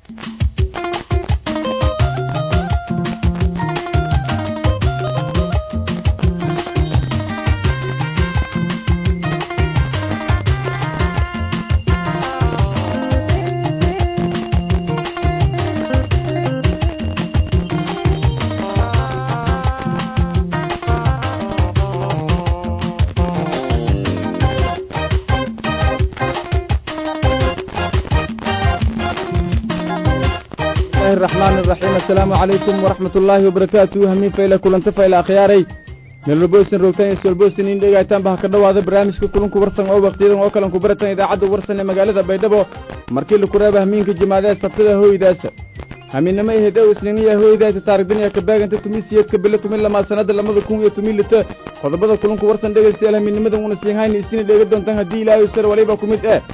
الرحمن الرحيم السلام عليكم ورحمة الله وبركاته همين فايلة كلن تفايلة أخياري melbosin rogtan iskolbosin in dhegaytaan ba ha ka dhowaada barnaamijka kulanku warsan oo wakhtiyadan oo kalan ku baratan idaacadda warsan ee magaalada baydhabo markii laku reeba hamiinka jimaadee sabtada hooydaasa hamiinnimo iyo hedhow isniiniya hooydaasa taarigdaniya ka baaganta tumisiyeedka bille tumin lamaa sanada lamada kun iyo tumin lita qodobada kulanku warsan dhegaystayaal hamiinnimadan una siinhayna isina dheega doontaan haddii ilaahay sar waliba ku mid eh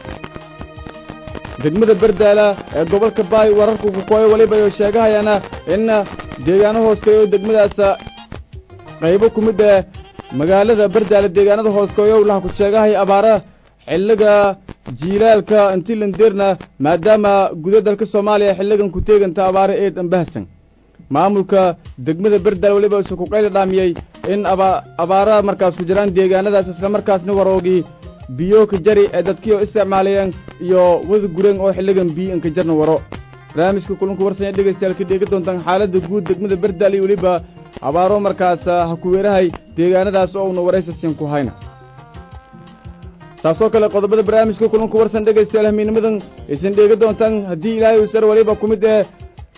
degmada berdaala ee gobolka baay wararku kukooyo waliba oo sheegahayaana in deegaano hoosteeyo degmadaasa qaybo ku mid ee magaalada berdaala deegaanada hoosteeyo laha ku sheegahaya abaara xilliga jiilaalka intilandirna maadaama guda dalka soomaaliya xilligan ku teeganta abaaro eed ambahsan maamulka degmada berdaal weliba use ku qayla dhaamiyey in abaara markaas ku jiraan deegaanadaas isla markaasna waroogii biyo ka jari ee dadkii oo isticmaalayeen iyo wada gureen oo xilligan biyo inka jarna waro barnaamijka kulanku warsanya dhegaystayaal ka dheegi doontaan xaaladda guud degmada berdaal iyo weliba abaaro markaas ha ku weerahay deegaanadaas oo una waraysasin ku hayna taasoo kale qodobada barnaamijka kulanku warsan dhegaystayaal hamiinimadan aysan dheegi doontaan haddii ilaahay usar waliba ku mid ee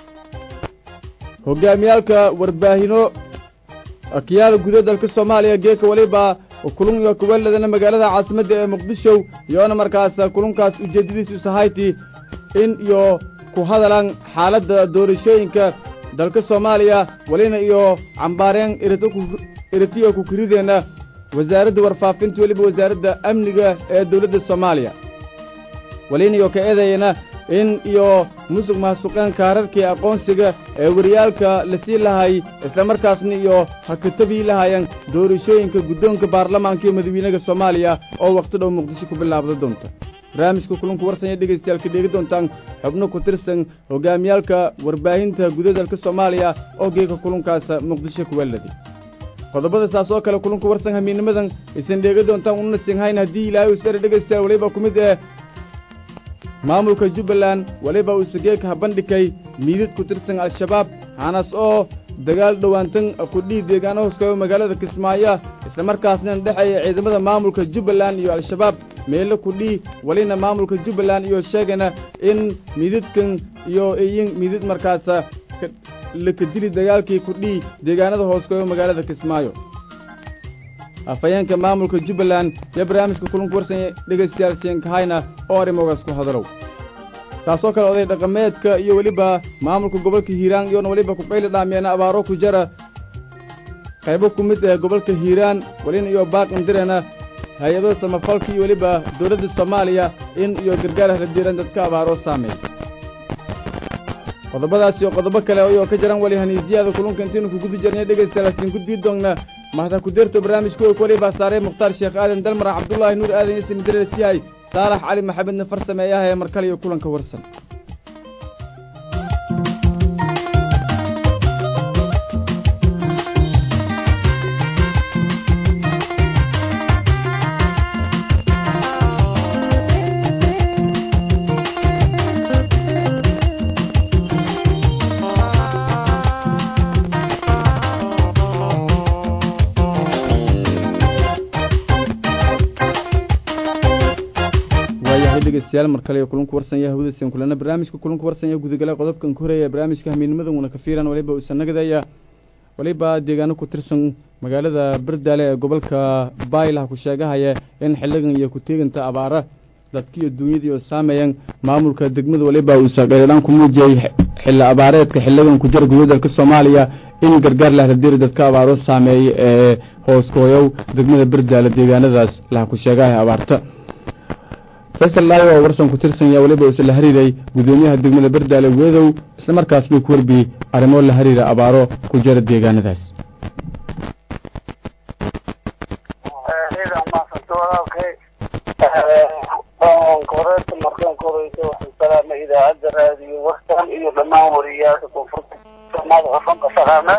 hogaamiyaalka warbaahino akiyaada guda dalka soomaaliya geeka waliba kulun iyo kubaladana magaalada caasimadda ee muqdisho iyoona markaas kulunkaas ujeeddadiisu sahayti in iyo ku hadalaan xaaladda doorashooyinka dalka soomaaliya welina iyo cambaareen iritiyo ku kirideenna wasaaradda warfaafinta weliba wasaaradda amniga ee dawladda soomaaliya welina iyo ka eedayana in iyo musuq mahasuqeen kaararkii aqoonsiga ee wariyaalka la sii lahay islamarkaasna iyo ha ka tabii lahaayeen doorashooyinka guddoonka baarlamaanka iyo madawiinaha soomaaliya oo wakhti dhow muqdisho ku bilaabda doonta barnaamijka kulanku warsanya dhegaystayaal ka dheegi doontaan xubno ku tirsan hogaamiyaalka warbaahinta guda dalka soomaaliya oo geeka kulunkaas muqdisho kuwaladi qodobada saas oo kale kulunku warsan hamiinimadan aysan dheegi doontaan ununa sinhayn haddii ilaahay usare dhegaystayaal weliba ku mid ee maamulka jubbaland weliba uu sageeka ha bandhigay miidad ku tirsan al-shabaab hanas oo dagaal dhowaantan kudhii deegaano hooskayo magaalada kismaayo islamarkaasna dhexeeya ciidamada maamulka jubbaland iyo al-shabaab meelo kudhii welina maamulka jubbaland iyo sheegana in miidadkan iyo iyin miidad markaas lakadili dagaalkii kudhii deegaanada hooskayo magaalada kismaayo afhayeenka maamulka jubbaland iyo barnaamijka kulanku warsanya dhegaystayaal siinkahayna oo arrimogaas ku hadalow taasoo kale oday dhaqameedka iyo weliba maamulka gobolka hiiraan iyoona weliba ku qayli dhaamiyeen abaaro ku jara qaybo ku mid ah gobolka hiiraan welina iyo baaqindireena hay-ado samafalka iyo weliba dawladda soomaaliya in iyo gargaar haladiiran dadka abaaro saameey qodobadaas iyo qodobo kale ayoo ka jaran weli haniisiyaada kulunka intaynu kuguda jirnay dhegaystayaal hasiin gudbii doonna mahda ku deerto barnaamijka oo weliba saarey mukhtaar sheekh aadan dalmar cabdullaahi nuur aadan iyo sinidarees yahay saalax cali maxamedna farsameeyaha ee markale iyo kulanka warsan dhegeystayaal mar kale kulanku warsanya hawdasiin kulana barnaamijka kulanku warsanya gudagala qodobkan ku horeeya barnaamijka hamiinimadan una ka fiiran waliba usannagadaya waliba deegaano ku tirsan magaalada berdaale ee gobolka baaylah ku sheegahaya in xilligan iyo ku-teeganta abaara dadkiiyo duunyadii oo saameeyeen maamulka degmada waliba uusa dheeradhaan ku muujiyey xilli abaareedka xilligan ku jira gudaha dalka soomaaliya in gargaar lahradiri dadka abaaro saameeyey ee hooskooyow degmada berdaale deegaanadaas laha ku sheegahaya abaarta faysal laayo oo warsan ku tirsan yaa weliba uuse la hariiray guddoomiyaha degmada berdaale weedow isla markaas bay ku warbiyey arrimo la hariira abaaro ku jira deegaanadaas koreeta markaan koreysa waxaan salaama idaacadda raadiyo warkan iyo dhammaan wariyaasha koonfurta soomaalida ofanka salaame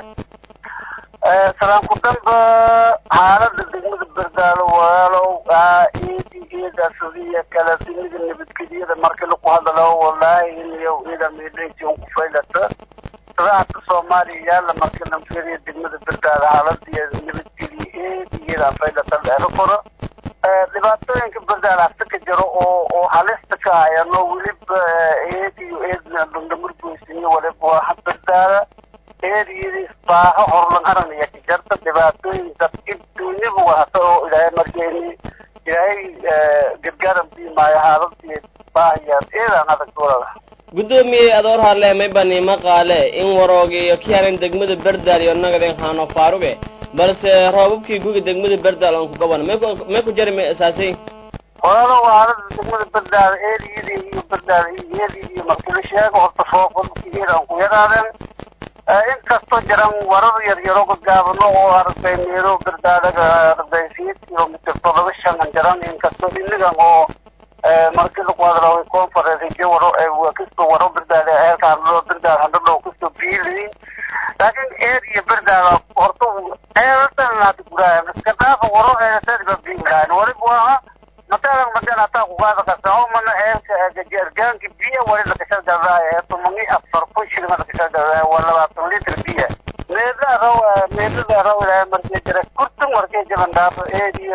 salaan ku damba xaalada degmada berdaalo walaalow iidi iidasadiya kala dimida nabadgelyada markii lagu hadalo walaahi iniyo ida meedhayti un ku faylata sadaacada soomaaliya yaala markii la fiiriyo degmada berdaalo xaaladiya nabadgelye eedi iyada faylata dheero koro dhibaatooyinka berdaalo hasta ka jiro oo oo halista ka hayano weliba eediyo eedna bandamurgoysiniyo waliba waa berdaala eediyadii baaho horlan aranaya ka jarta dhibaatooyin dadki duuniba wahata oo ilaahay markeeni ilaahay gargaaran biimaayo xaaladii baahayaan eedaan adag dolada guddoomiyey adoor harle maybani maqaale in warooga iyo kianan degmada berdaal iyo nagaden haano faaruge balse roobabkii guga degmada berdaal aan ku gaban may ku jari ma asaasay walaalo xaalada degmada berdaal eediyadii iyo berdaal eedii iyo markii la sheego horta foofalkii eedaan ku yaraadeen inkastoo jiran warar yar yaro gaabano oo aragtay meelo berdaadaga aragtay siyeed kilomitr todoba shan jiran inkastoo inigan oo markii lagu hadlaway conference waro kastoo waro berdaada eelka hadlo berdaad hadlo kastoo biiliin laakiin eed iyo berdaada horta eeltan hada guraayan iska dhaafa waro eeltadiba biilahan waliba waa matalan madan hataa kugaada kasao mana eelka gargaanka biya wali lakashal gadaayo tumangi afar kun shilin lakashal gadaayo waa labaatan litr biya meedla raw meedlada raw ilaahay markay jira kurtan markay jiran dhaafo eediyo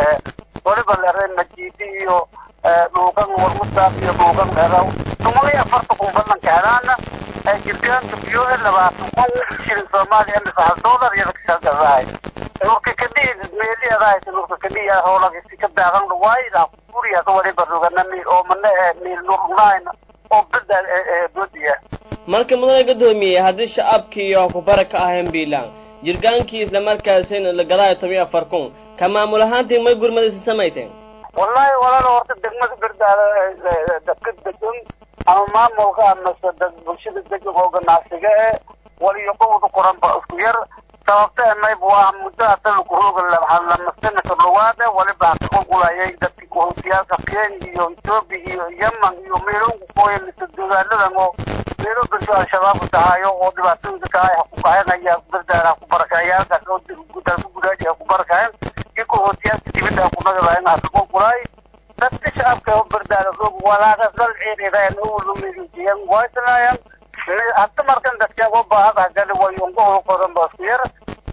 waliba lere majiidi iyo dhuugan warmusaaq iyo dhuugan raw tumangi afarta kun badanka helaana jirgaanka biyo labaatan kun shilin soomaaliya mise hal doolar iyo lakashal gadaayo nurka kadhihi meeli adaayta nurka kadhihi howlagisi ka daadan waayda guriyaas waliba rogana miil oo mana miil nurnaayna oo bada bodiya marka mudane guddoomiye haddii shacabkii iyo kubara ka ahayn biilaan jirgaankii islamarkaasina la gadaayo toban iyo afar kun ka maamul ahaantii may gurmadaysa samayteen wallahi walaalo horta degmada berdaada dadka degan ama maamulka amase dad bulshada degan oo ganacsiga e waliyo qowda qoran ba isku yar sababta mayb waa muddo hata lakurooga lamasanaka dhawaada waliba haka qulqulayay dadki kuhowtiyaalka kenya iyo etoobiya iyo yemen iyo meelonku kooya mise degaanadan oo meelo berdo al-shabaabka tahayo oo dhibaatooyinka tahay haku kaxenaya berdaana haku barakayaalkaas oo dalka gudaaji haku barakayen iyo kuhowtiyaalka dibadda haku nagadayen haka qulqulay dadka shacabka oo berdaana roog walaagas dal ciididayan owlumidijiyan waysanayan hata markan dadkan oo baahada gali wayongohol qodan ba isku yar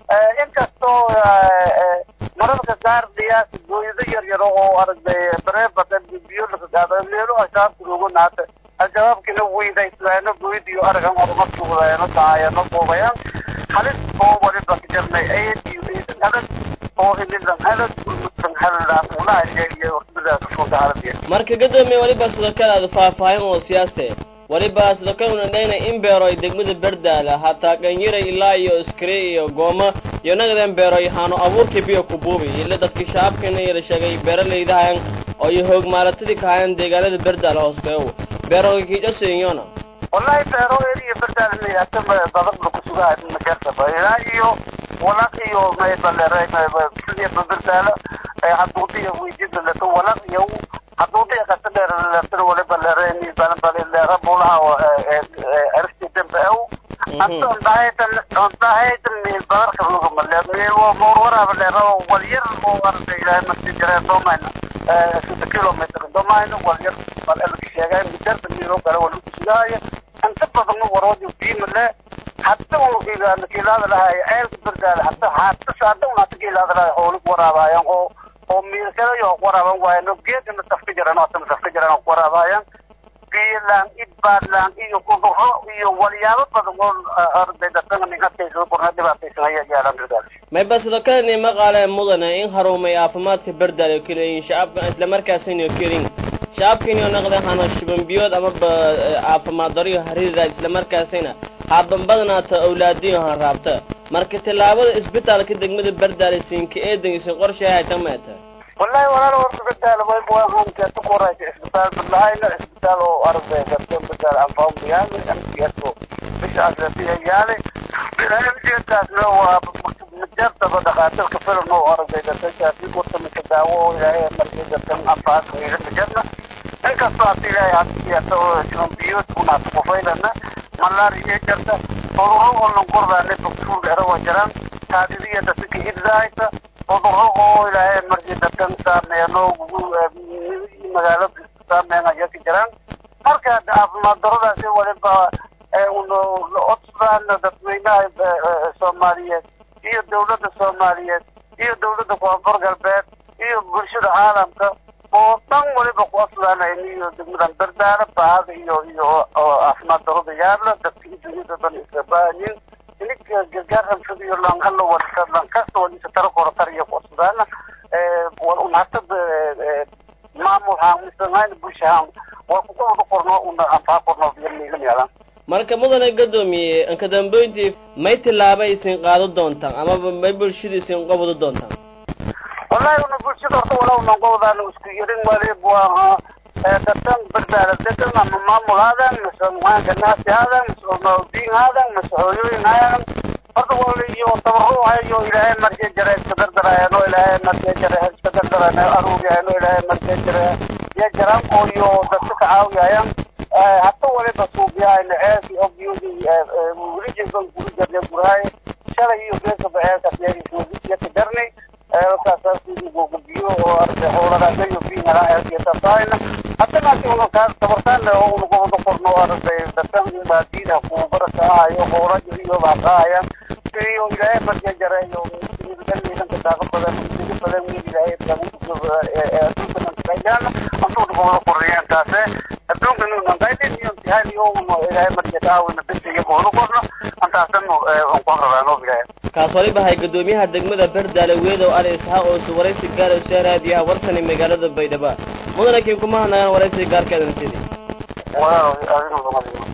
inkastoo mararka qaar dhiyaas gooyado yar yaro oo aragtay bareebada biyo laga qaado meelo ashaabka loogu naata al-shabaabkina weydaysnaano gooyada iyo aragan horumarkoodaano tahaayano boobayaan halis oo waliba ka jarnay ayad iyo eedan adag oo inidan adag ulmudan haladaan ulaahiya iyo hortadaas usuuda haladiya marka guddoomiye waliba sidoo kale aada faahfaahin oo siyaase waliba sidoo kale una dhayna in beeroy degmada berdaala hataa dhanyiray ilaa iyo iskire iyo gooma iyo nagadan beeroy haano abuurkii biyo ku buubi ila dadkii shacabkana yala sheegay beeralaydahayan oo iyo hoog maalatadii kahayan deegaanada berdaala hoosteew beeroy kiijasiyona wallahi beero eriya berdaala mayata badan lagu sugaa majartaba ilaa iyo walaq iyo maybalere sidii berdaala haduudiya weydida leto walaq iyo haduudiya kata dheer leto waliba lereni balanbalilera bulaha ersti dembe ew anta ondahaytan ondahaytan meel badarka rugamale meel moorwaraba lero walyar oo arda ilaahay marti jare domayna sida kilometr domayna walyar bal elka sheegay mijarta meelo kale walagu sugaayo inta badan waroojo biimale hatta unu kiilaada lahay ceelka berdaala hata hata hadda un hata kiilaada lahay hoolig waraabayan oo oo miilkalayo waraaban waayano geedana tafka jiran hatana tafka jiran ku waraabayan biilaan idbaadlaan iyo kuduro iyo walyaabo badan oo arday dadkana ninhataysa qorna dhibaataysan ayaa yaalan berdaala mayba sidoo kale ni maqaale mudane in harumay caafimaadka berdaal oo keliyin shacabka islamarkaasina kelin shacabkiinio naqda hano shibanbiyood amaba caafimaad dariyo harida islamarkaasina haaban badnaata awlaadiyo han raabta marka tillaabada isbitaalka degmada berdaale siinka eedangiisa qorshay hayta meeta wallahi walaal horta berdaale way buahanka tukoraysa isbitaal badlahayna isbitaal oo arday gartan berdaale anfaam yaale amsiyato bishaas lasiya yaale barnaamijkaasna waa majartaba dhakaatirka filan oo arday gartankaasi kurta mika daawo oo ilaahay markii gartan anfaas miila majarna inkastoo hadda ilaahay hadsiyaasa oo shambiyod unaata kufaylana malaariya jarta cudurro oo lanqordaane baktuur era waa jiraan kaadidiya dadka hiddaayta cudurro oo ilaahay markii dadkan saameeno magaalo saameyn ayaa ka jiraan marka caafimaad daradaasi waliba odsaan dadweynaha soomaaliyeed iyo dowladda soomaaliyeed iyo dowladda koonfur galbeed iyo bulshada caalamka oo dhan waliba ku odsaan iyo degmadan bardaala baahada iyo iyo caafimaad darada yaala dadka dunyada dhan iska baahanyin ininka gargaaran fidiyo lanhala walisa lankasta walisa tara kora tariya ku odsadaana wal unhatada maamul haan misanhayn bulsha haan waa kuka wada qorno una anfaa qorno biyamiilan yaalan marka mudane gadoomiye anka dambeyntii may tillaaba isin qaado doontaan amaba may bulshada isin qabado doontaan wallahi una bulshada horta wala unan qobdaan isku yirin walib waa dadkan bardaala degan ama maamul haadan mise muhaanka naasi haadan mise ulmaudiin haadan mise hooyooyin haadan horta wala iyo tabaro hayo ilaahay markay jara iska dardarayaan oo ilaahay markay jara iska dardarayaan aruuriyaan oo ilaahay markay jara ya jaraan oo iyo dadka ka caawiyayaan hata waliba suubiyahay ceelkii ogyudi welijiban guri jarne gurahay shalay iyo geesa baceelka ka jarnay eelkaasaagubiyo oo arday howladaagayo biinala eelkiyatasaayna hadanaasi una kaas tabartaan oo una gobada qorno arday dadkan baadiina kuwa baraka ahayo howlayo iyo baaqaayaan iyo ilaahay markii jareeyo daliilanka daaqa badan diga badan wiil ilaahay adduunkan kayaan antuuna gobada qorriyeen taase adduunkan unan qaydin iyo imtixaan iyo una ilaahay markii taawina bisi iyo gobada qorno antaasan aan ku aqrabaano ilaahay kaas waliba hay gadoomiyaha degmada bardaale weedow ali isxaaq oo su waraysi gaar u soo raadiyaha warsani magaalada baydhabo mudane kiin kuma hadnagaan waraysi gaarkeedana sidii walaal adigu lama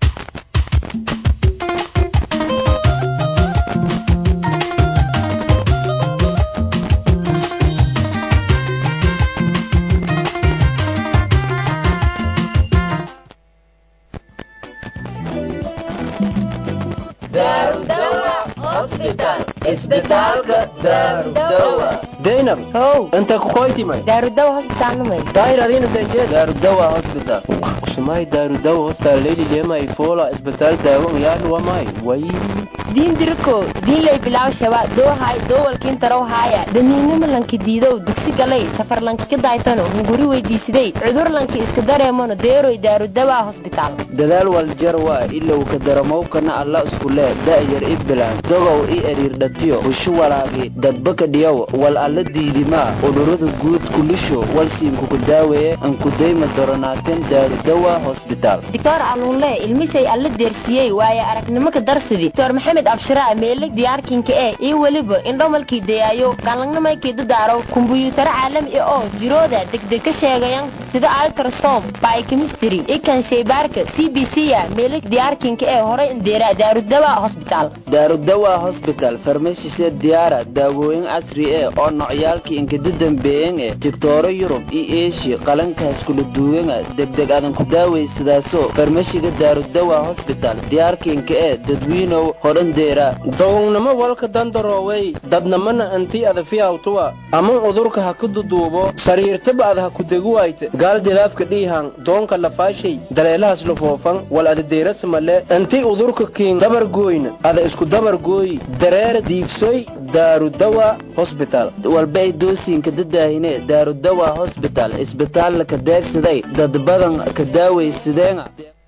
daynab how inta kukoytimay daarudawa hosbitaalnimay daayradina danje daarudawa hospital shumay daarudawa hospital leyli lemay fola isbitaal daawo yaadhuwamay way diin diriko diinlay bilaw shaba doohay doowalkiin tarow haaya damiinimo lanki diidow dugsi galay safar lanki ka daaytano hunguri weydiisiday cudur lanki iska dareemano deeroy daarudawa hosbitaal dadaal waljar waa ilow ka daramowkana alla iskulee da'yar i bilaan dogow i eriirdhatiyo hushu walaagi dadbaka dhiyow wal alla diidimaa udhurada guud kulisho walsiinkuku daaweeye ankudayma doronaaten daarudawa hosbitaal doctor aluunle ilmisay alla deersiyey waaye aragnimo ka darsidi doctor maxamed abshiraa meeleg diyaarkinka ee iyo weliba indhomalkii dayaayo galangnamaykii dadaaro kumbuyuutaro caalami ah oo jirooda degdeg ka sheegayan sida altrasom biochemistry ikan shaybaarka c b c a meeleg diyaarkinka ee horay indeera daarudawa hosbitaal daarudawa hosbital farmashise diyaara daawooyin casri eh oo nocyaalkii inkada dambeeyen eh digtooro yurub iyo eeshiya qalankaas kula duwanga degdeg adan ku daawaysadaaso farmashiga daarudawa hosbital diyaarkiinka ee dadwiinow hodhandeera dogownamo walka dandaroowey dadnamana antii adafiyawtuwa ama udurka ha ku duduubo sariirtaba ad ha ku deguwayte gaal dilaafka dhiihan doonka lafaashay daleelahaas lafoofan wal adadeerasamale antii udurka kiin dabargooyna ada isku dabargooyi dareera diigsoy daarudawa hosbital walbay doosiinka dadaahine daarudawa hosbital isbitaalla ka deegsaday dad badan ka daawaysadeenga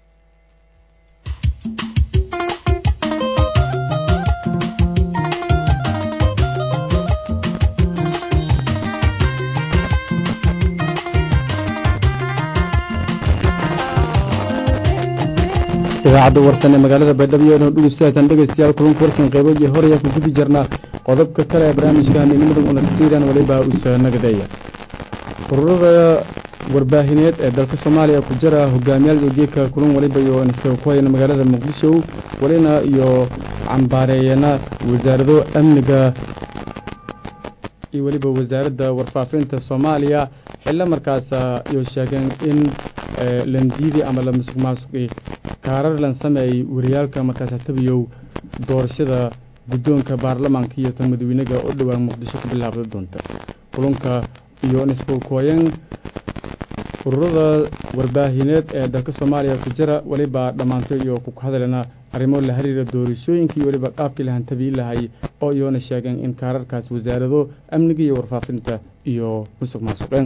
idaacadda warsan ee magaalada baydhabo iyadoo dhegeystayaashaan dhegeystayaal kulanka warsan qaybo iyo horaya ku gubi jirnaa qodobka kale ee barnaamijkan inimada unasiidan waliba usa nagadeeya ururada warbaahineed ee dalka soomaaliya ku jira hogaamiyaal geedka kulan waliba iyo ku hayna magaalada muqdisho walina iyo cambaareeyana wasaarado amniga iyo weliba wasaaradda warfaafinta soomaaliya xillo markaas iyo sheegeen in landiidi ama la musuq maasuqi kaarar lan sameeyey wariyaalka markaas hatabiyow doorashada guddoonka baarlamaanka iyo tan madaweynega oo dhowaan muqdisho ku bilaabda doonta kulanka iyo nisbulkooyan ururada warbaahineed ee dalka soomaaliya ku jira weliba dhammaantay iyo ku hadalena arrimo la xiriira doorashooyinkii weliba qaabkii lahan tabiin lahay oo iyoona sheegeen in kaararkaas wasaarado amniga iyo warfaafinta iyo musuq maasuqeen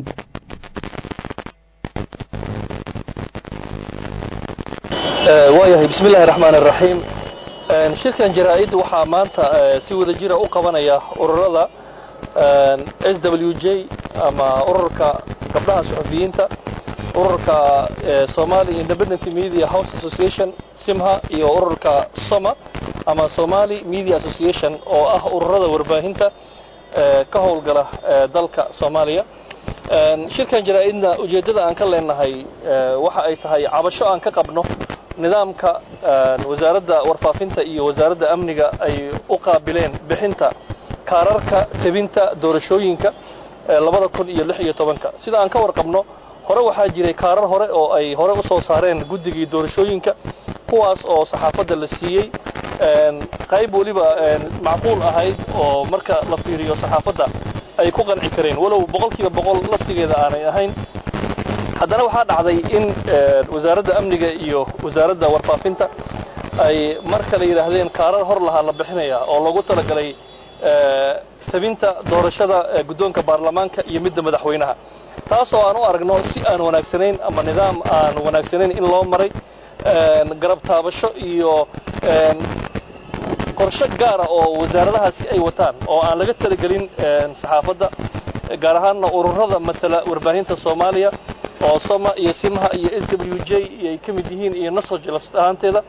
waayahay bismi illaahi raxmaan iraxiim shirkan jaraa-id waxaa maanta si wada jira u qabanaya ururada s w j ama ururka gabdhaha suxufiyiinta ururka somali independent media house association simha iyo ururka soma ama somali media association oo ah ururada warbaahinta ka howlgala dalka soomaaliya shirkan jaraa-idna ujeeddada aan ka leenahay waxa ay tahay cabasho aan ka qabno nidaamka wasaaradda warfaafinta iyo wasaaradda amniga ay u qaabileen bixinta kaararka tebinta doorashooyinka labada kun iyo lix iyo tobanka sida aan ka warqabno hore waxaa jiray kaarar hore oo ay hore u soo saareen guddigii doorashooyinka kuwaas oo saxaafadda la siiyey qayb weliba macquul ahayd oo marka la fiiriyo saxaafadda ay ku qanci kareen walow boqolkiiba boqol laftigeeda aanay ahayn haddana waxaa dhacday in wasaaradda amniga iyo wasaaradda warfaafinta ay mar kale yidhaahdeen kaarar hor lahaa la bixinaya oo loogu talagalay tabinta doorashada guddoonka baarlamaanka iyo midda madaxweynaha taas oo aan u aragno si aan wanaagsanayn ama nidaam aan wanaagsanayn in loo maray garab taabasho iyo qorshe gaara oo wasaaradahaasi ay wataan oo aan laga talagelin saxaafadda gaar ahaanna ururada matala warbaahinta soomaaliya oo soma iyo simha iyo s w j ay ka mid yihiin iyo nasoj lafsad ahaanteeda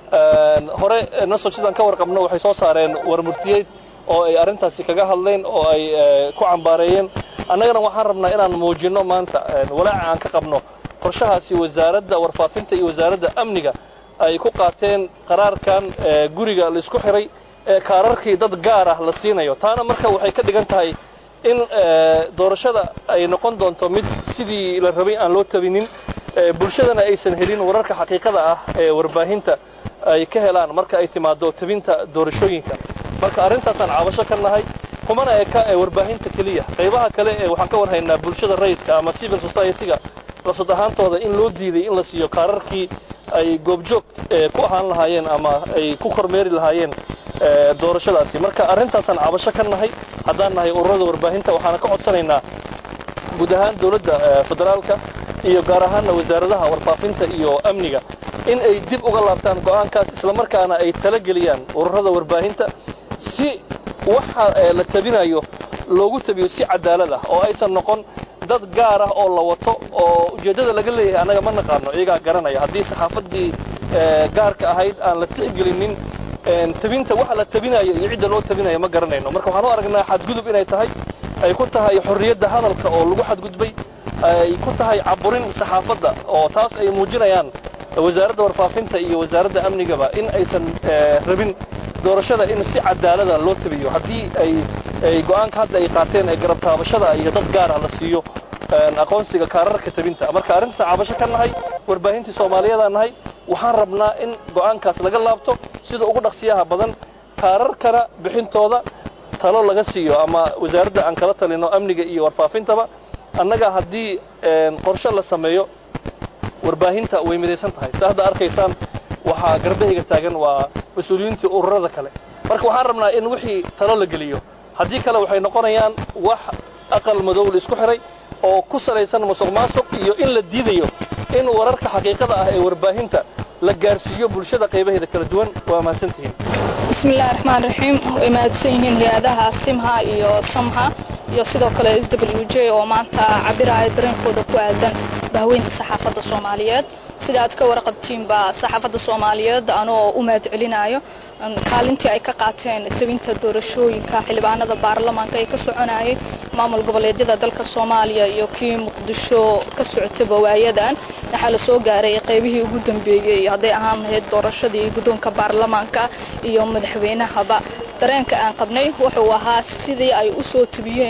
hore nasoj sidaan ka warqabno waxay soo saareen warmurtiyeed oo ay arrintaasi kaga hadleen oo ay ku cambaareeyeen annagana waxaan rabnaa inaan muujinno maanta walaaca aan ka qabno qorshahaasi wasaaradda warfaafinta iyo wasaaradda amniga ay ku qaateen qaraarkan guriga laisku xiray ee kaararkii dad gaar ah la siinayo taana marka waxay ka dhigan tahay in doorashada ay noqon doonto mid sidii la rabay aan loo tabinin bulshadana aysan helin wararka xaqiiqada ah ee warbaahinta ay ka helaan marka ay timaado tabinta doorashooyinka marka arrintaasaan cabasho ka nahay kumana eka ee warbaahinta keliya qaybaha kale ee waxaan ka warhaynaa bulshada rayidka ama civil society-ga lafsad ahaantooda in loo diiday in la siiyo kaararkii ay goobjoog ku ahaan lahaayeen ama ay ku kormeeri lahaayeen doorashadaasi marka arrintaasaan cabasho ka nahay haddaan nahay ururada warbaahinta waxaana ka codsanaynaa guud ahaan dowladda federaalka iyo gaar ahaanna wasaaradaha warfaafinta iyo amniga in ay dib uga laabtaan go'aankaas islamarkaana ay talageliyaan ururada warbaahinta si waxa la tabinayo loogu tabiyo si cadaalad ah oo aysan noqon dad gaar ah oo la wato oo ujeeddada laga leeyahay annaga ma naqaano iyagaa garanaya haddii saxaafaddii gaarka ahayd aan la tixgelinin tabinta waxa la tabinayo iyo cidda loo tabinayo ma garanayno marka waxaan u aragnaa xadgudub inay tahay ay ku tahay xorriyadda hadalka oo lagu xadgudbay ay ku tahay caburin saxaafadda oo taas ay muujinayaan wasaaradda warfaafinta iyo wasaaradda amnigaba in aysan rabin doorashada in si cadaalada loo tabiyo haddii ay ay go'aanka hadda ay qaateen ee garab taabashada iyo dad gaar ah la siiyo aqoonsiga kaararka tabinta marka arrintaas cabasho ka nahay warbaahintii soomaaliyadaa nahay waxaan rabnaa in go'aankaas laga laabto sida ugu dhaqsiyaha badan kaararkana bixintooda talo laga siiyo ama wasaaradda aan kala talino amniga iyo warfaafintaba annaga haddii qorshe la sameeyo warbaahinta way midaysan tahay sa hadda arkaysaan waxaa garbahayga taagan waa mas-uuliyiintii ururada kale marka waxaan rabnaa in wixii talo la geliyo haddii kale waxay noqonayaan wax aqal madow la isku xiray oo ku salaysan musuq maasuq iyo in la diidayo in wararka xaqiiqada ah ee warbaahinta la gaarsiiyo bulshada qaybaheeda kala duwan waa mahadsantihiin bismillahi raxmaan raxiim way mahadsan yihiin hay-adaha simha iyo somha iyo sidoo kale s w j oo maanta cabiraya dareenkooda ku aadan bahweynta saxaafadda soomaaliyeed sida aad ka warqabtiinba saxaafadda soomaaliyeed anoo u mahad celinayo kaalintii ay ka qaateen tabinta doorashooyinka xildhibaanada baarlamaanka ee ka soconayay maamul goboleedyada dalka soomaaliya iyo kii muqdisho ka socotaba waayadan waxaa la soo gaaray qaybihii ugu dambeeyey hadday ahaan lahayd doorashadii guddoonka baarlamaanka iyo madaxweynahaba dareenka aan qabnay wuxuu ahaa sidii ay u soo tabiyeen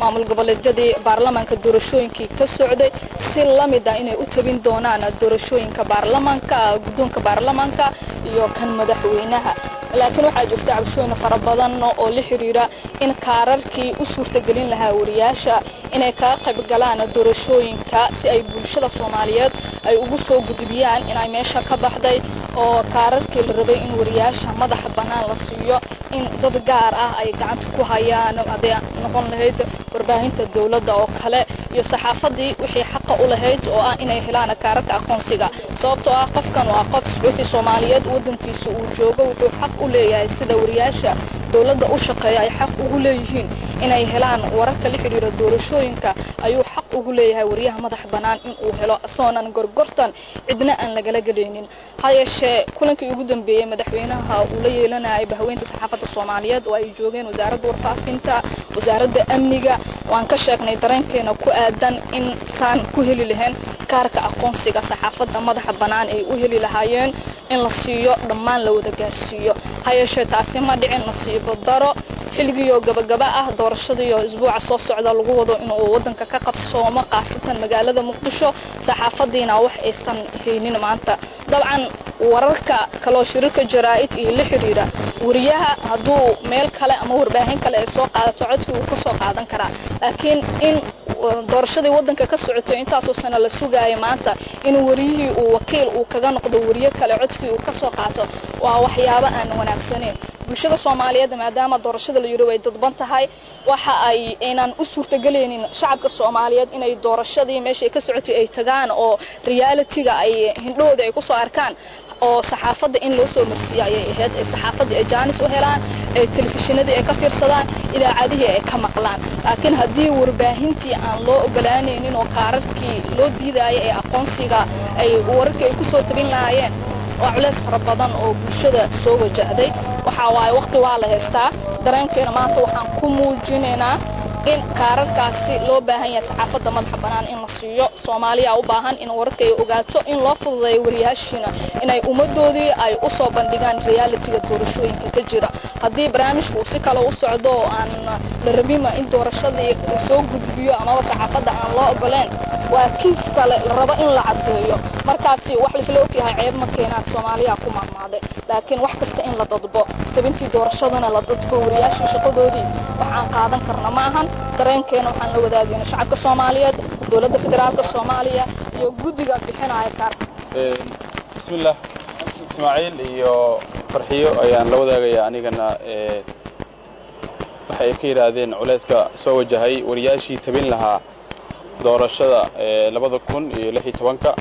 maamul goboleedyadii baarlamaanka doorashooyinkii ka socday si la mid ah inay u tabin doonaan doorashooyinka baarlamaanka guddoonka baarlamaanka iyo kan madaxweynaha laakiin waxaa jirta cabashooyin fara badan oo la xiriira in kaararkii u suurtagelin lahaa wariyaasha inay kaga qayb galaan doorashooyinka si ay bulshada soomaaliyeed ay ugu soo gudbiyaan inay meesha ka baxday oo kaararkii la rabay in wariyaasha madaxa bannaan la siiyo in dad gaar ah ay gacanta ku hayaan hadday noqon lahayd warbaahinta dowladda oo kale iyo saxaafadii wixii xaqa u lahayd oo ah inay helaan kaararka aqoonsiga sababtoo ah qofkan waa qof suxuufi soomaaliyeed waddankiisa uu joogo wuxuu xaq u leeyahay sida wariyaasha dowladda u shaqeeya ay xaq ugu leeyihiin inay helaan wararka la xidhiira doorashooyinka ayuu xaq ugu leeyahay wariyaha madax bannaan inuu helo isagoonan gorgortan cidna aan lagala gelaynin ha yeeshee kulankii ugu dambeeyey madaxweynaha uu la yeelanayay bahweynta saxaafadda soomaaliyeed oo ay joogeen wasaaradda warfaafinta wasaaradda amniga waan ka sheegnay dareenkeena ku aadan in saan ku heli lahayn kaarka aqoonsiga saxaafadda madaxa bannaan ay u heli lahaayeen in la siiyo dhammaan la wada gaarsiiyo ha yeeshee taasi ma dhicin nasiibo daro xilligiioo gabagaba ah doorashadiioo isbuuca soo socda lagu wado inuu waddanka ka qabsoomo khaasatan magaalada muqdisho saxaafadiina wax aysan haynin maanta dabcan wararka kaloo shirarka jaraa'id iyo la xidhiira wariyaha hadduu meel kale ama warbaahin kale ay soo qaadato codkii uu ka soo qaadan karaa laakiin in doorashadii waddanka ka socotay intaasoo sana la sugaaya maanta in wariyihii uu wakiil uu kaga noqdo wariye kale codkii uu ka soo qaato waa waxyaabo aan wanaagsaneyn bulshada soomaaliyeed maadaama doorashada la yidhi way dadban tahay waxa ay aynan u suurtagelaynin shacabka soomaaliyeed inay doorashadii meeshay ka socotay ay tagaan oo realitiga ay hindhahooda ay kusoo arkaan oo saxaafadda in loo soo marsiiyo ayay ahayd ay saxaafaddii ay jaanis u helaan ay telefishinadii ay ka fiirsadaan idaacadihii ay ka maqlaan laakiin haddii warbaahintii aan loo ogolaanaynin oo kaararkii loo diidaayay ee aqoonsiga ay wararkii ay kusoo tabin lahaayeen waa culeys fara badan oo bulshada soo wajahday waxa waaye waqti waa la haystaa dareenkeena maanta waxaan ku muujinaynaa in kaararkaasi loo baahan yahay saxaafadda madaxa bannaan in la siiyo soomaaliya u baahan in wararka ay ogaato in loo fududeeyo wariyaashiina inay ummaddoodii ay u soo bandhigaan realitiga doorashooyinka ka jira haddii barnaamijku uu si kale u socdo oo aan la rabima in doorashadii uu soo gudbiyo amaba saxaafadda aan loo ogoleen waa kiis kale la rabo in la caddeeyo markaasi wax laisla ogyahay ceeb ma keenaan soomaaliya ku maamaaday laakiin wax kasta in la dadbo tabintii doorashadana la dadbo wariyaashii shaqadoodii wax aan qaadan karna ma ahan dareenkeena waxaan la wadaagayna shacabka soomaaliyeed dowladda federaalka soomaaliya iyo guddiga bixinaya kaarka bismillah ismaaciil iyo farxiyo ayaan la wadaagayaa anigana waxay ka yidhaahdeen culayska soo wajahay wariyaashii tabin lahaa doorashada labada kun iyo lix iyo tobanka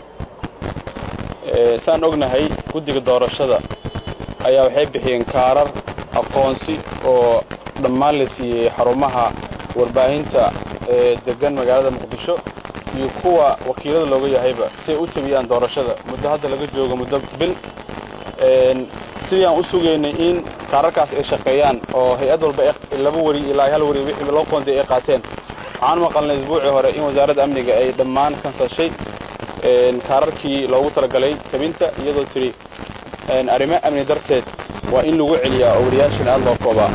saan ognahay guddiga doorashada ayaa waxay bixiyeen kaarar aqoonsi oo dhammaan la siiyey xarumaha warbaahinta ee degan magaalada muqdisho iyo kuwa wakiilada looga yahayba si ay u tabiyaan doorashada muddo hadda laga joogo muddo bil sidii aan u sugaynay in kaararkaas ay shaqeeyaan oo hay-ad walba laba weri ilaa hal weri wixii loo qoonday ay qaateen waxaan maqalnay isbuucii hore in wasaaradda amniga ay dhammaan kansashay kaararkii loogu talagalay tabinta iyadoo tidhi arrimo amni darteed waa in lagu celiyaa oo wariyaashana aad loo koobaa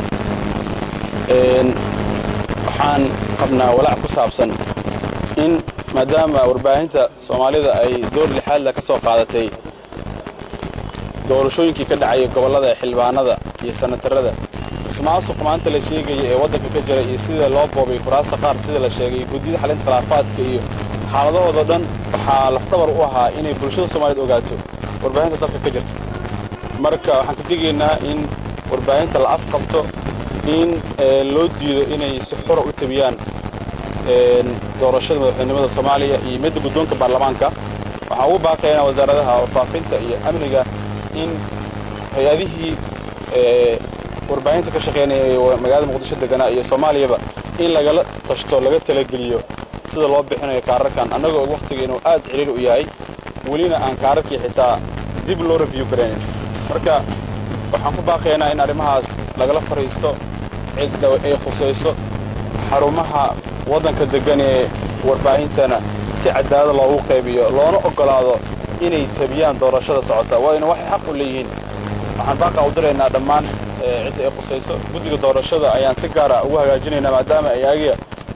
waxaan qabnaa walaac ku saabsan in maadaama warbaahinta soomaalida ay door lixaadla ka soo qaadatay doorashooyinkii ka dhacaya gobollada xildhibaanada iyo sanatarada ismaasuq maanta la sheegaya ee waddanka ka jira iyo sida loo boobay kuraasta qaar sida la sheegay guddiyada xalinta khilaafaadka iyo xaaladahoodao dhan waxaa lafdhabar u ahaa inay bulshada soomaaliyeed ogaato warbaahinta dalka ka jirta marka waxaan ka digaynaa in warbaahinta la afqabto in loo diido inay si xura u tabiyaan doorashada madaxweynimada soomaaliya iyo midda guddoonka baarlamaanka waxaan ugu baaqaynaa wasaaradaha warfaafinta iyo amniga in hay-adihii warbaahinta ka shaqaynaya magaalada muqdisho deganaa iyo soomaaliyaba in lagala tashto laga talageliyo sida loo bixinayo kaararkan annagoo og wakhtiga inuu aad ciriir u yahay welina aan kaararkii xitaa dib loo review garaynin marka waxaan ku baaqaynaa in arrimahaas lagala fadhiisto cidda ay khusayso xarumaha waddanka degan ee warbaahintana si cadaalada loogu qaybiyo loona oggolaado inay tabiyaan doorashada socota waayna waxay xaq u leeyihiin waxaan baaqa u diraynaa dhammaan cidda ay khusayso guddiga doorashada ayaan si gaara ugu hagaajinaynaa maadaama ay ayaga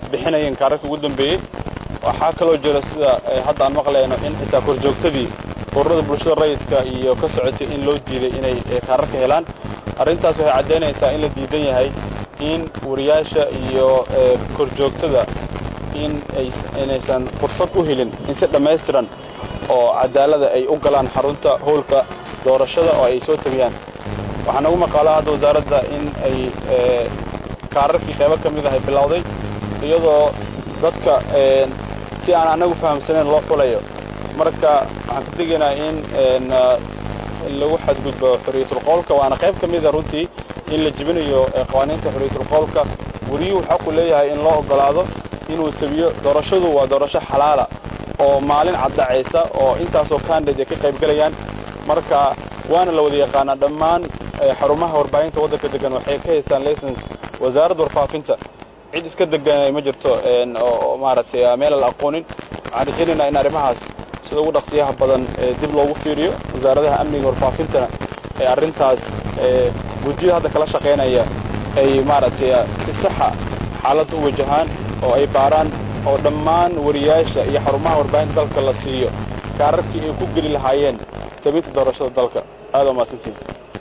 bixinayeen kaararka ugu dambeeyey waxaa kaloo jira sida hadda aan maqlayno in xitaa korjoogtadii ururada bulshada rayidka iyo ka socotay in loo diiday inay kaararka helaan arrintaas waxay caddaynaysaa in la diidan yahay in wariyaasha iyo korjoogtada in inaysan fursad u helin in si dhammaystiran oo cadaalada ay u galaan xarunta howlka doorashada oo ay soo tegayaan waxaa nagu maqaalaa hadda wasaaradda in ay kaararkii qaybo ka mid ahay bilowday iyadoo dadka si aan annagu fahamsanayn loo xulayo marka waxaan ka tegaynaa in lagu xadgudbo xorriyatul qowlka waana qayb ka mida runtii in la jebinayo qawaaniinta xorriyatul qowlka weriyuhu xaqu leeyahay in loo oggolaado inuu tabiyo doorashadu waa doorasho xalaala oo maalin caddacaysa oo intaasoo candidate ay ka qayb gelayaan marka waana la wada yaqaanaa dhammaan xarumaha warbaahinta waddanka degan waxay ka haystaan license wasaaradda warfaafinta cid iska deganay ma jirto oo maaragtay meel aan la aqoonin waxaan rajaynaynaa in arrimahaas sida ugu dhaqsiyaha badan dib loogu fiiriyo wasaaradaha amniga warfaafintana ee arrintaas guddiyada hadda kala shaqaynaya ay maaragtay si saxa xaaladda u wajahaan oo ay baaraan oo dhammaan wariyaasha iyo xarumaha warbaahinta dalka la siiyo kaararkii ay ku geli lahaayeen tabinta doorashada dalka aad waa mahadsantiin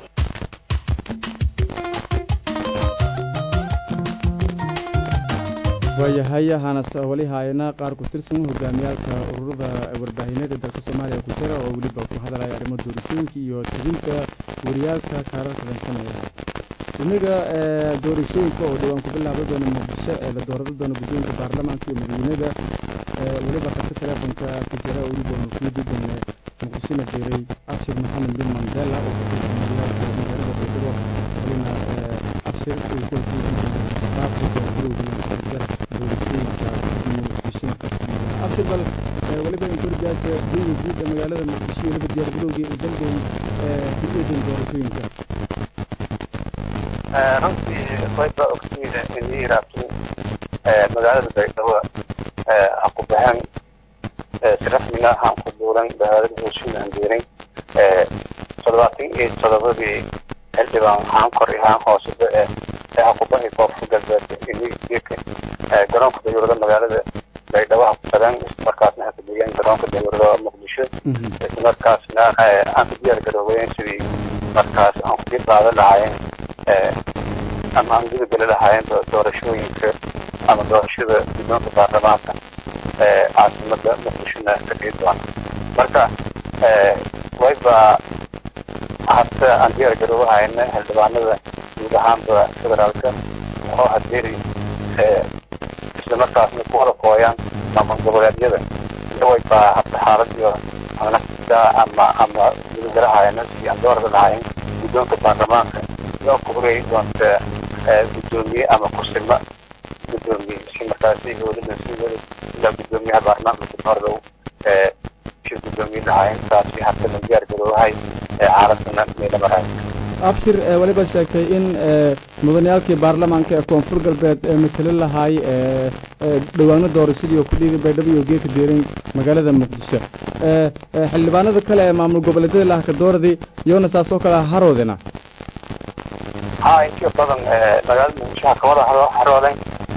waayahay hanas wali haayana qaar ku tirsan hogaamiyaalka ururada warbaahineed ee dalka soomaaliya ku jira oo weliba ku hadalaya arrimo doorashooyinka iyo tabinta wariyaalka kaararka dansanaya inaga doorashooyinka oo dhawaan ku bilaaba doona muqdisho ee la doorada doona guddoonka baarlamaanka iyo madaxweynada weliba qabta teleefonka ku jira weliba muftiyadan muqdishona jeeray abshir maxamed bin mandela oo ka tirsan wariyaalka magaalada baydhabo walina abshir qaabka doorashooyinka abshir bal weliba inkorjaasa diiga guud ee magaalada muqdisho iyo weliba diyaargarowgii u dambeeyey ku-eedan doorashooyinka runtii wayba ogtiida in yiraahdo magaalada baydhabo ha ku baxeen si rasmiga han ku buuran magaalada heshiin aan diiray toddobaatan iyo toddobadii xildhibaan haan kor iyo haan hooseba ee ha ku baxi koonfur galbeed inka garoonka dayuurada magaalada baydhabo ha ku tageen islamarkaasna ha ku degeen garoonka dayuurada muqdisho islamarkaasna aan ku diyaar garoobayen sidii markaas aan ku dib qaadan lahaayeen ama aan guda geli lahaayeen doorashooyinka ama doorashada guddoonka baarlamaanka caasimada muqdishona ka dhigi doona marka wayba hase aan diyaar garoobahayna xildhibaanada guud ahaanba federaalka oo hadeeri islamarkaasna ku wada kooyaan maamul goboleedyada wayba hadda xaalad iyo nafta ama ama gudagalahayana si aan doorada lahayn guddoonka baarlamaanka loo ku horeeyi doonta guddoomiye ama kusimo guddoomiye si markaasi dowladda si ilaa guddoomiyaha baarlamaanka kudoordow si guddoomiye lahayn taasi hadda la diyaar garoobahay xaaladana meela maraay abshir weliba sheegtay in mudaniyaalkii baarlamaanka ee koonfur galbeed ee matali lahaay dhawaano doorashadii oo ku dhiigay baydhabo iyo geeka deerin magaalada muqdisho xildhibaanada kale ee maamul goboleedyada lahaka dooradii iyona saas oo kale haroodina ha intiyo badan magaalada muqdisho ha kawada harooden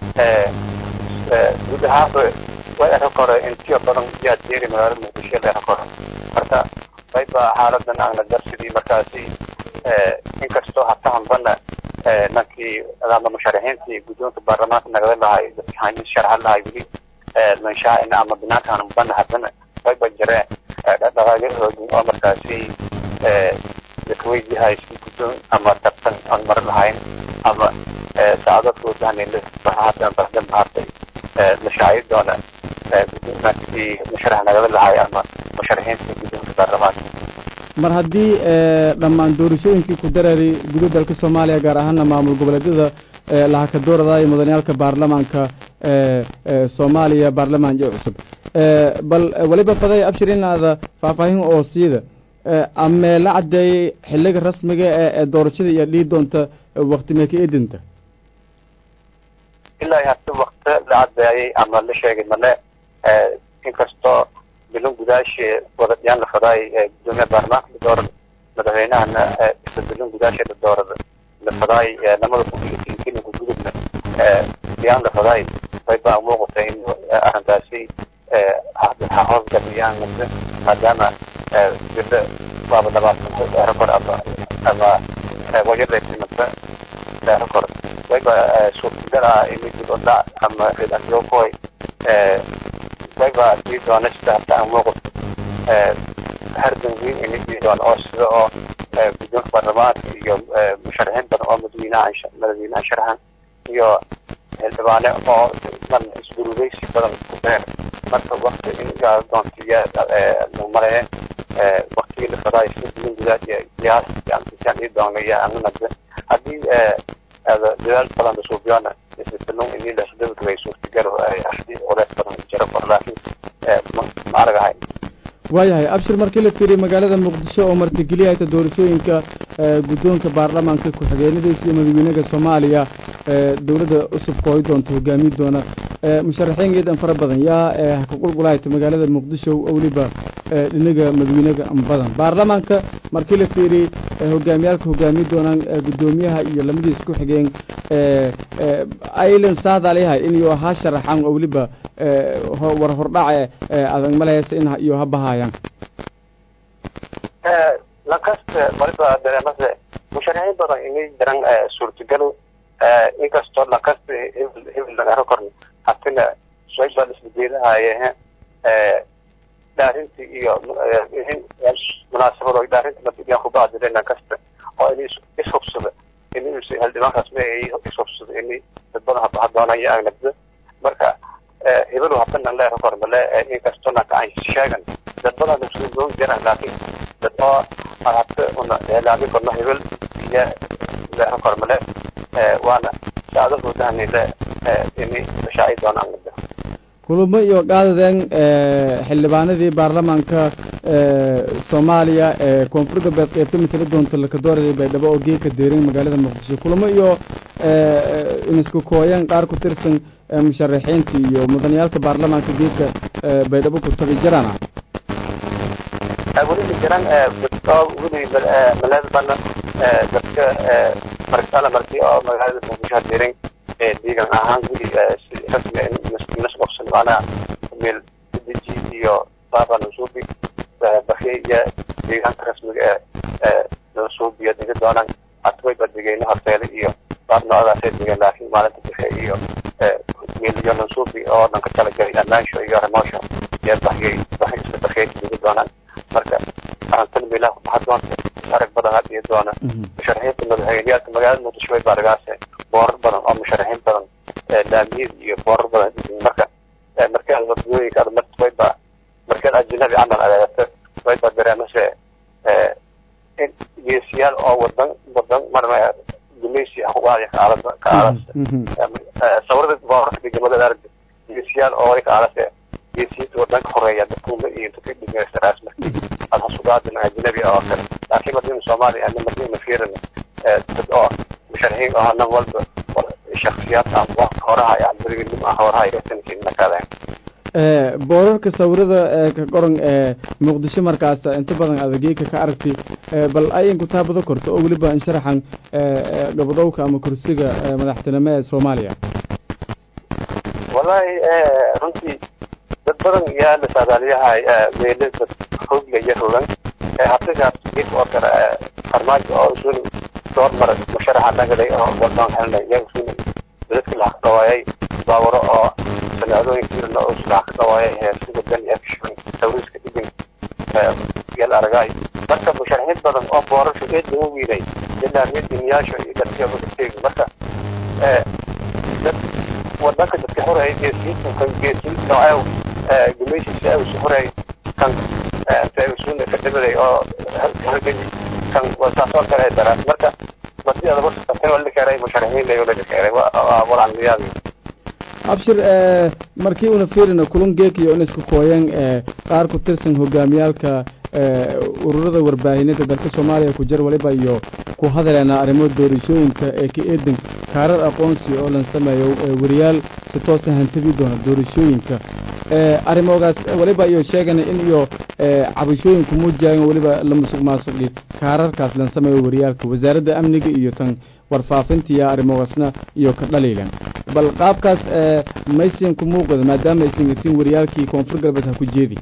guud ahaanba way ero kore intiyo badan yaa deeri magaalada muqdisho la ero kore marka wayba xaaladan aana darsidii markaasi inkastoo hata hanbana nankii ama musharaxiintii guddoonka baarlamaanka nagala lahay dadkii sharxa lahay weli manshaa'ina ama binaanka hanbana haddana wayba jireen dhaqaaqyo hoogin oo markaasi dadweydihay si guddoon ama tartan aan mari lahayn ama saacadadkooda hanaylahaatan bardan mahartay la shaaci doona nankii musharax nagala lahay ama musharaxiintii guddoonka baarlamaanka mar haddii dhammaan doorashooyinkii ku dareeray guda dalka soomaaliya gaar ahaana maamul goboleedyada lahaka dooradaayo mudaniyaalka baarlamaanka soomaaliya baarlamaanka cusub bal weliba faday abshir inaada faahfaahin oo siida amee la caddeeyey xiliga rasmiga ee doorashada iyo dhii doonta wakti meeka edinta ilaa hadda wakti la caddeeyey ama la sheegay male inkastoo bilan gudaashe wadadiyaan la fadaay gudoomiyaha baarlamaanka la doorada madaxweynahana isla bilan gudaashe la doorada la fadaay lamada kun iyo tinkiina gudgudubna diyaan la fadaay way baa muuqatay in arrintaasi ha hoos galiyaan maadaama gabdho waaba labaatan rekord ama ama wayada timanta rekord wayba suurtagal ah in mid odha ama redayokoy wayba dii doona sida hata aan muuqato hardan weyn in dii doona oo sida oo guddoonka baarlamaanka iyo musharaxiin badan oo madaxweynaha madaxweynaha sharaxan iyo xildhibaane oo man isgurugeysi badan ku beer marka wakti in doontiya maleeye waktigii la fadaay sidin gudaad qiyaas yani ii doonaya ananada haddii dadaal badan la suubiyona isbitalo inii lasdabagabay suurtagal ardi culeys badan jiro kor laakiin ma aragahay waayahay abshir markii la fiiriy magaalada muqdisho oo martigeliyahayta doorashooyinka guddoonka baarlamaanka ku-xigeenadiisa iyo madaxweynaha soomaaliya dowladda cusub kooyi doonta hogaami doona musharaxiin geedan fara badan yaa ka qulqulahayta magaalada muqdisho oo weliba dhinaga madaxweynaga badan baarlamaanka markii la fiiriyey hogaamiyaalka hogaami doonaan guddoomiyaha iyo lamadiisa ku xigeen aylan saadaalyahay in iyo ha sharaxaan oo weliba war hordhace adag malehaysa in iyo ha bahayaan lankasta waliba dareemase musharaxiin badan inay jiran suurtagalo inkastoo lankasta hebel hebel lagaro korno hatina wayba isbedeelahaye dhaarintii iyo munaasabado dhaarintii madigaan kubacdile lankasta oo in ishubsada in xildhibaankaas ma ishubsada in dad badan habaha doonaya agnabda marka hebelu habanan leero kormale inkastoo lanka aan sheegan dad badan isugoon jiraan laakiin dad oo habta una eelaami korno hebel iyo leero kormale waana saadahoodahani ini shaaci doonaan kulamo iyo qaadadeen xildhibaanadii baarlamaanka soomaaliya ee koonfur galbeed qeybta matala doonta lakadoorada baydhabo oo geedka deerin magaalada muqdisho kulamo iyo inisku kooyeen qaar ku tirsan musharaxiinta iyo mudaniyaalka baarlamaanka geedka baydhabo ku tabi jirana weli jiran dadka weli maleedbana dadka markala markii oo magaalada muqdisho deerin deegan ahaan weli si rasmi nasqobsan maanaa meel deji iyo baaba nasuubi bakiya iyo deegaanka rasmiga ee nasuubiyo dega doonaan atwayba degeyna horteele iyo baab noocdaasay degeen laakiin maalinta bixe iyo meel iyo nasuubi oo dhanka kala galay amaansho iyo remoosho iyo bakiyay baki isla bakiyay dega doonaan marka arantan meelaha kubaxa doonta arag badan had iyo doona musharaxiinta madaxweyneyaalka magaalada muqdisho way baaragaase boorar badan oo musharaxiin badan laamiyada iyo boorar badan marka markaad wadooyinka ad marta wayba markaad ajnabi camal adeegato wayba dareemase in geesiyaal oo wadan wadan marna gumaysi waaya kaalasa kaalasa sawirada boorarka degamada aragta geesiyaal oo way kaalase geesiyada wadanka horeeya dadkuuma iyo dadka dhigaysaraas markii ad hasugaadin ajnabi oo kale laakiin madina soomaaliya ana madina fiirina dad oo musharaxiin oo nan walba shaksiyaad ah waqti horaha yani beriginimo ah horaha iyo sankiin nakadeen boorarka sawirada ka qoran ee muqdisho markaas inta badan adageeka ka aragti bal ay inku taabado korto oo weliba insharaxan gabadhowka ama kursiga madaxtinimo ee soomaaliya wallahi runtii dad badan yaa la saadaaliyahay meele dad hoogla iyo hogan habtigaas geed oo kale farmaajo oo isun door mara musharaxa nagalay oo wadaan helnay iyaga isun dadka la dhawaayay baawaro oo sanaadooyinka jirna oo isla ka dhawaayay heesiga dan iyo kishan tawriiska dhigin yal aragay marka musharaxiin badan oo boorasho eed lagu wiilay ilaa mid dimiyaasho iyo dadka wadateegi marka dad wadanka dadka horeeyay geesiinta kan geesiin nooceew gumaysiisa ay isu horeey kan taagisuuna ka dhibaday oo halgeli kan saasoo kale daraas marka marti adaba tan wala keenay musharaxiin la wala keenay walaan liyaadi abshir markii una fiirina kulan geekiyo in isku kooyeen qaar ku tirsan hogaamiyaalka ururada warbaahinada dalka soomaaliya ku jir waliba iyo ku hadaleena arrimo doorashooyinka ee ka eedan kaarar aqoonsi oo lan sameeyo wariyaal si toosa hantabi doona doorashooyinka arrimogaas waliba iyo sheegana in iyo cabashooyinku muujiyaayan weliba la musuq maasuqi kaararkaas lan sameeyo wariyaalka wasaaradda amniga iyo tan warfaafinta iyo arrimogaasna iyo ka dhaliilan bal qaabkaas maysin ku muuqda maadaama aysan gatin wariyaalkii koonfur galbeed ha ku jeedi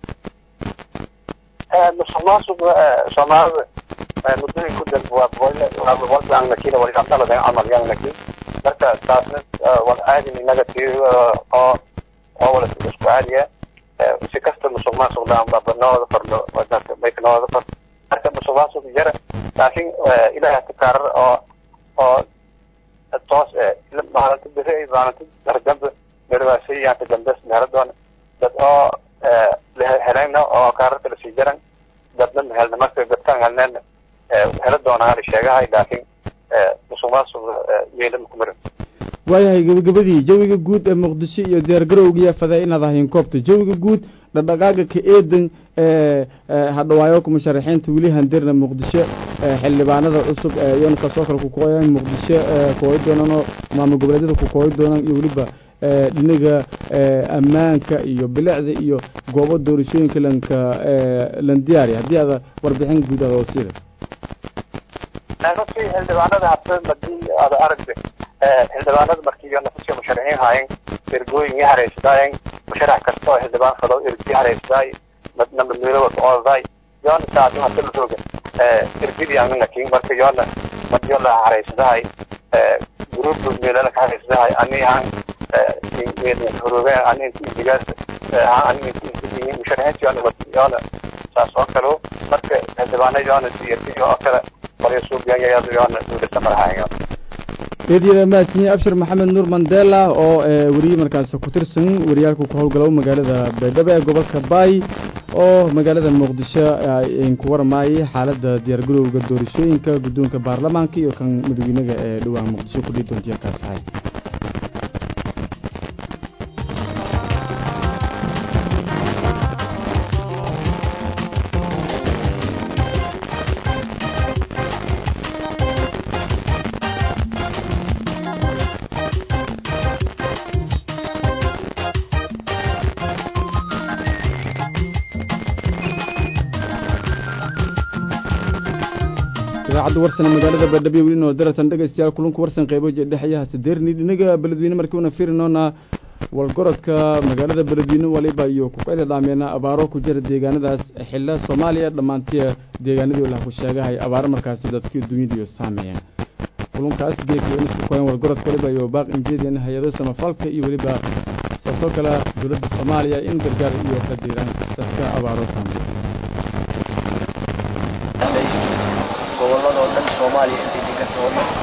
musuqmaasuqa soomaalida muddooyin ku dambe waa boqolkiiannakiina waligamdaladan camal yannakin marka taasna wal aadin inaga tii oo oo wala isku caadiya si kasta musuqmaasuqdaan babanooda fardho maykanooda fardho marka musuqmaasuq jara laakiin ilaah ka kaarar oo oo toos maalinta beri maalinta dardambe berwaasiyanta dambes meheradoona dad oo helayna oo kaararka lasii jaran dadna mehelna marka dadkaan helneen hela doonaan sheegahay laakiin musuqmaasuq meelama ku marin waayahay gebagabadii jawiga guud ee muqdisho iyo diyaargarowgiya faday inaad ahayn koobta jawiga guud dhaqdhaqaaga ka eedan hadhawaayoka musharaxiinta weli handirna muqdisho xildhibaanada cusub iyona kasoo kale ku kooyaan muqdisho kooyi doonaan oo maamul goboleedyada ku kooyi doonaan iyo weliba dhinaga ammaanka iyo bilicda iyo goobo doorashooyinka lanka lan diyaariya haddii aada warbixin guud aad oo siida runtii xildhibaanada hadda madii aada aragta xildhibaanada markii nafasii musharaxiin haayeen ergooyin i haraysadaayen musharax kasta oo xildhibaan falo ergi haraysaday madna madmiilowa oodaday yoona saadu hadda la roga ergidii ananakin marka yoona madiyo la haraysadahay grup meelala ka haraysadahay anihan horoge ani intigaas ani musharaxiinta yoona yoona saas oo kale marka xildhibaana yoona si ergi oo kale marya suubiyan yoona duulasa marahayan eedyada mahadsanyiin abshir maxamed nuur mandela oo weriye markaas ku tirsan wariyaalka ku howlgalo magaalada baydhabo ee gobolka baay oo magaalada muqdisho ku waramaayay xaaladda diyaargarowga doorashooyinka guddoonka baarlamaanka iyo kan madaxweynaga ee dhowaan muqdisho ku dhihi doonta kaas ahay idaacadda warsane magaalada baydhabo weli noo daratan dhegaystayaal kulanku warsan qaybo dhexyaha sadeerni dhinaga beledweyne markii una firinoona walgorodka magaalada beledweyne waliba iyo kuqayda dhaameena abaaro ku jira deegaanadaas xilla soomaaliya dhammaantiya deegaanadii lah ku sheegahay abaaro markaasi dadkii dunyadiiyo saameeyeen kulunkaas geeka isku koyan walgorodka waliba iyo baaq injeedian hay-ado samafalka iyo weliba saasoo kale dowladda soomaaliya in gargaar iyo ka diiraan dadka abaaro saameeya gobolladoo dhan soomaaliya intay deganta oo dhan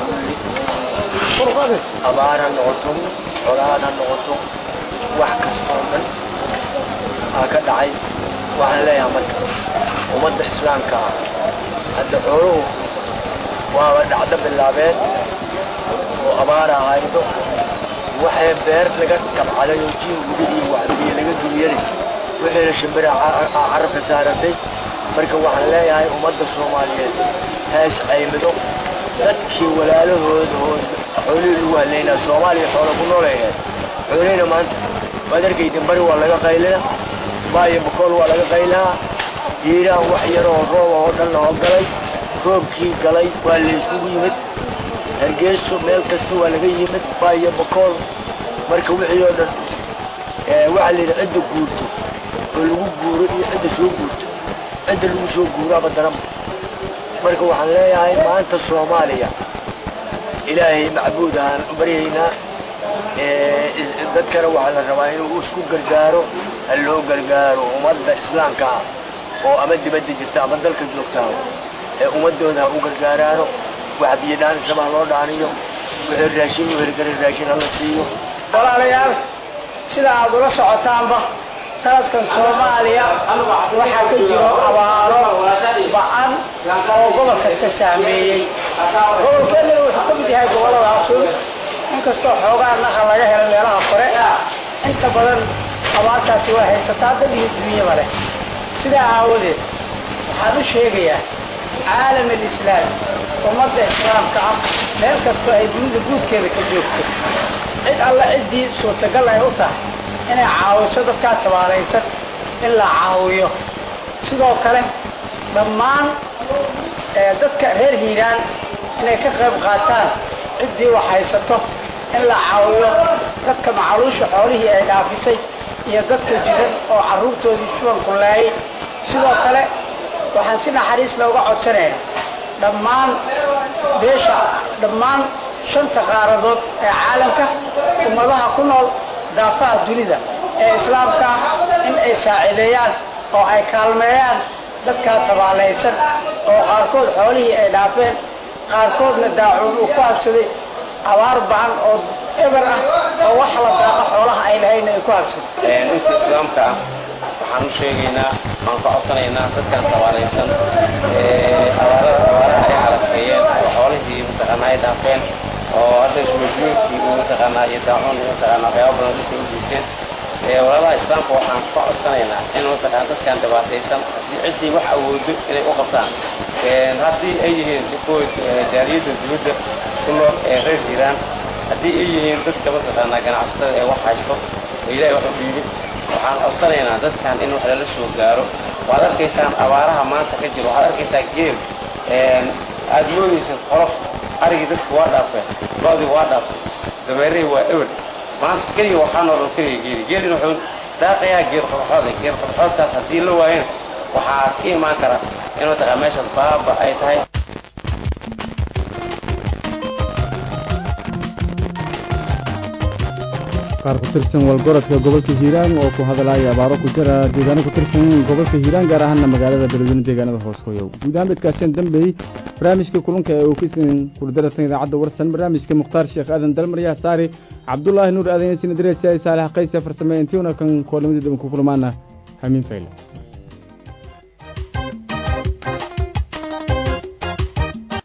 kulli abaar ha noqoto colaad ha noqoto wax kastoo dhan aa ka dhacay waxaan leeyahay marka ummadda islaamka ah hadda xooluhu waaba dhacdo bilaabeen oo abaara haydo waxay beer laga tabcaday oo jiin gubi iyo waxbiyo laga dumiyey wixiina shimbira carabka saaratay marka waxaan leeyahay ummadda soomaaliyeed hees caymido dadkii walaalahooda oo xoolihii lagu hadlaynaa soomaaliya xoola ku nooleeyahay xoolihina maanta waad arkayden bari waa laga qaylina baayo bakool waa laga qaylinaa hiiraan wax yaroo rooba oo dhan lahoo galay roobkii galay waa layskugu yimid hargeyso meel kasta waa laga yimid baayo bakool marka wixii oo dhan waxaa layidhi cidda guurto oo lagu guuro iyo cidda soo guurto cidda lagu soo guuraaba daran marka waxaan leeyahay maanta soomaaliya ilaahay macbuud ahaan u baryaynaa dadkana waxaa la rabaa inuu isku gargaaro ha loo gargaaro ummadda islaamka ah oo ama dibadda jirta ama dalka joogtaa ee ummadooda ha u gargaaraano wax biyo dhaanisaba ha loo dhaaniyo wixii raashin u heli kara raashin hala siiyo walaalayaal sida aad ula socotaanba sanadkan soomaaliya waxaa ka jiro abaaro ba-an oo gobol kasta saameeyey gobolkeennana wuxuu ka mid yahay gobolladaasun inkastoo xoogaa naqa laga helo meelaha kore inta badan abaartaasi waa haysataa dad iyo dunyaba leh sidaa aawadeed waxaan u sheegayaa caalam alislaam ummadda islaamka ah meel kastoo ay dunida guudkeeda ka joogto cid alla ciddii suurtagal ay u tahay inay caawiso dadkaa tabaalaysan in la caawiyo sidoo kale dhammaan dadka reer hiiraan inay ka qayb qaataan ciddii wax haysato in la caawiyo dadka macaluusha xoolihii ay dhaafisay iyo dadka jiran oo carruurtoodii shubanku laayay sidoo kale waxaan si naxariis looga codsanaynaa dhammaan beesha dhammaan shanta qaaradood ee caalamka ummadaha ku nool daafaha dunida ee islaamka in ay saaciideeyaan oo ay kaalmeeyaan dadkaa tabaalaysan oo qaarkood xoolihii ay dhaafeen qaarkoodna daacuun uu ku habsaday abaar bacan oo eber ah oo wax la daaqa xoolaha ay lahayna ay ku habsaday inta islaamka ah waxaan u sheegaynaa waan ka codsanaynaa dadkan tabaalaysan abaarada abaaraha ay halafeeyeen oo xoolihii mataqaanaa ay dhaafeen oo hadda shubajuurkii uu mataqaanaa iyo daacuun iyo mataqaanaa waxyaaba badan dadka u geysteen walaalaha islaamka waxaan ka codsanaynaa in mataqaana dadkan dhibaataysan haddii ciddii wax awoodo inay u qabtaan haddii ay yihiin kuwa jaaliyadda dibadda ku nool ee reer hiiraan haddii ay yihiin dadka mataqaanaa ganacsatada ee wax haysto oo ilaahay wax u dhiibin waxaan codsanaynaa dadkan in wax lala soo gaaro waad arkaysaan abaaraha maanta ka jiro waxaad arkaysaa geel aad moodaysan qolof arigii dadka waa dhaafeen lo-dii waa dhaaftay dameerihii waa ewer maanta keliya waxaa nooloo keliya geeli geelina wuxuu daaqayaa geed qorxood geed qorxoodkaas haddii la waayana waxaa ka imaan kara in mataqaa meeshaas baaba ay tahay qaar ku tirsan walgorodka gobolka hiiraan oo ku hadalaya abaaro ku jira deegaano ku tirsan gobolka hiiraan gaar ahaana magaalada beledweyne deegaanada hoos hooyow guud ahaan midkaaseen dambeeyey barnaamijka kulunka ee uu kasin kuldaratan idaacadda warsan barnaamijka mukhtaar sheekh aadan dalmaryaha saari cabdulaahi nuur aadan yasin idrees saalax qayse farsame intiuna kan koolamada daban ku kulmaana hamiin fayle